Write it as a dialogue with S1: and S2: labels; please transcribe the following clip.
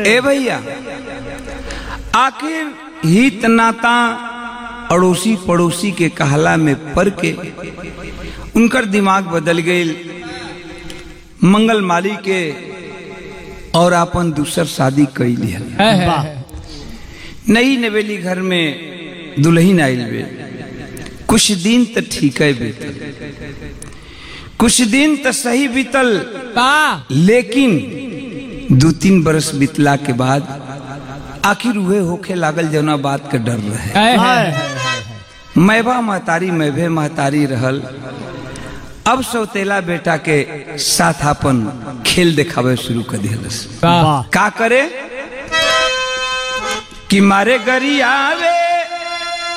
S1: ए भैया आखिर हित नाता अड़ोसी पड़ोसी के कहला में पड़ के उनकर दिमाग बदल गई मंगल माली के और अपन दूसर शादी कई लिहल
S2: वाह
S1: नई नवेली घर में दुल्हन आयल बे कुछ दिन तो ठीक है बीतल कुछ दिन तो सही बीतल
S2: वाह
S1: लेकिन दो तीन बरस बीतला के बाद आखिर उहे होखे लागल जौना बात के डर रहे मैबा महतारी मैभे महतारी रहल अब सौतेला बेटा के साथ अपन खेल देखावे शुरू कर दिलस
S2: वाह
S1: का करे कि मारे गरी आवे